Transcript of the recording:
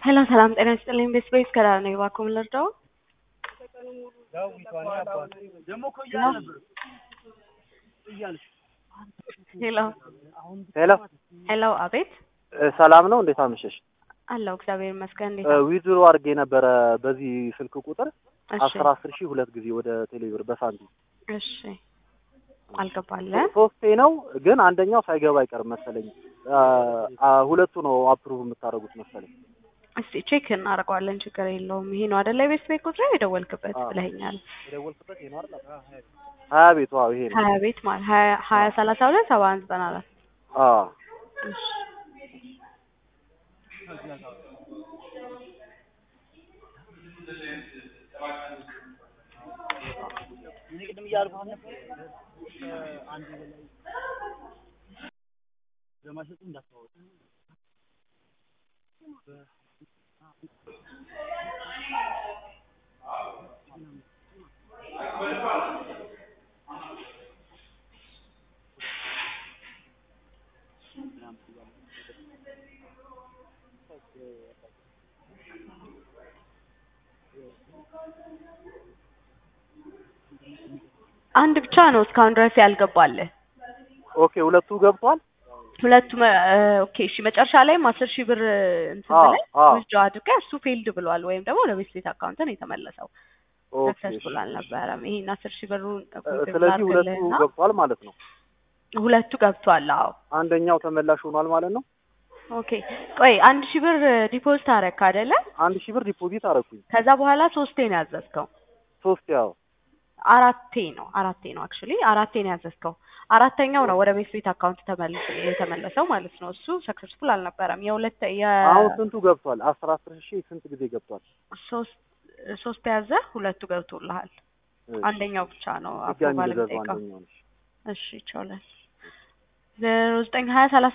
ሄሎ ሰላም ጤና ይስጥልኝ። ቤስ ቤስ ከዳር ነው እባክዎ ምን ልርዳው? ሄሎ ሄሎ ሄሎ፣ አቤት ሰላም ነው። እንዴት አመሸሽ? አለው እግዚአብሔር ይመስገን። እንዴት ዊዝድሮ አድርጌ ነበረ በዚህ ስልክ ቁጥር እሺ አስር አስር ሺህ ሁለት ጊዜ ወደ ቴሌብር በሳንቲም እሺ፣ አልገባለ ሶስቴ ነው ግን አንደኛው ሳይገባ አይቀርም መሰለኝ። አ- አ- ሁለቱ ነው አፕሩቭ የምታደርጉት መሰለኝ። እስቲ ቼክ እናደርገዋለን። ችግር የለውም። ይሄ ነው አይደለ? ቤስ ቤት ቁጥር የደወልክበት አዎ። ብለኸኛል። የደወልኩበት ይሄ ነው አይደል? ሀያ ቤቱ አዎ ይሄ ነው። ሀያ ቤት ማለት ሀያ ሀያ ሰላሳ ሁለት ሰባ አንድ ዘጠና አራት አዎ እሺ አንድ ብቻ ነው እስካሁን ድረስ ያልገባልህ። ኦኬ ሁለቱ ገብቷል። ሁለቱም እ፣ ኦኬ እሺ። መጨረሻ ላይም አስር ሺህ ብር እንትን አዎ፣ ብለህ አዎ። ውስጥ አድርገህ እሱ ፌልድ ብሏል ወይም ደግሞ ወደ ቤት ቤት አካውንት ነው የተመለሰው። ኦኬ ሰክሰስፉል አልነበረም። ይሄን አስር ሺህ ብሩን እ- ኮንፊርም ስለዚህ ሁለቱ ላድርግልህና ገብቷል ማለት ነው። ሁለቱ ገብቷል። አዎ አንደኛው ተመላሽ ሆኗል ማለት ነው። ኦኬ። ቆይ አንድ ሺህ ብር ዲፖዚት አደረግክ አይደለ? አንድ ሺህ ብር ዲፖዚት አደረኩኝ። ከዛ በኋላ ሶስቴ ነው ያዘዝከው። ሶስት ያው አራቴ ነው አራቴ ነው አክቹሊ አራቴ ነው ያዘዝከው። አራተኛው ነው ወደ ቤት ቤት አካውንት ተመልሶ የተመለሰው ማለት ነው። እሱ ሰክሰስፉል አልነበረም። የሁለት አሁን የ ስንቱ ገብቷል? አስር አስር ሺህ ስንት ጊዜ ገብቷል? ሶስት ሶስት ያዘ ሁለቱ ገብቶልሃል። እሺ፣ አንደኛው ብቻ ነው ድጋሚ አፕሮቫል ልዘዘው የሚጠይቀው። አንደኛው ነሽ እሺ ይቻላል። ዜሮ ዘጠኝ ሀያ ሰላሳ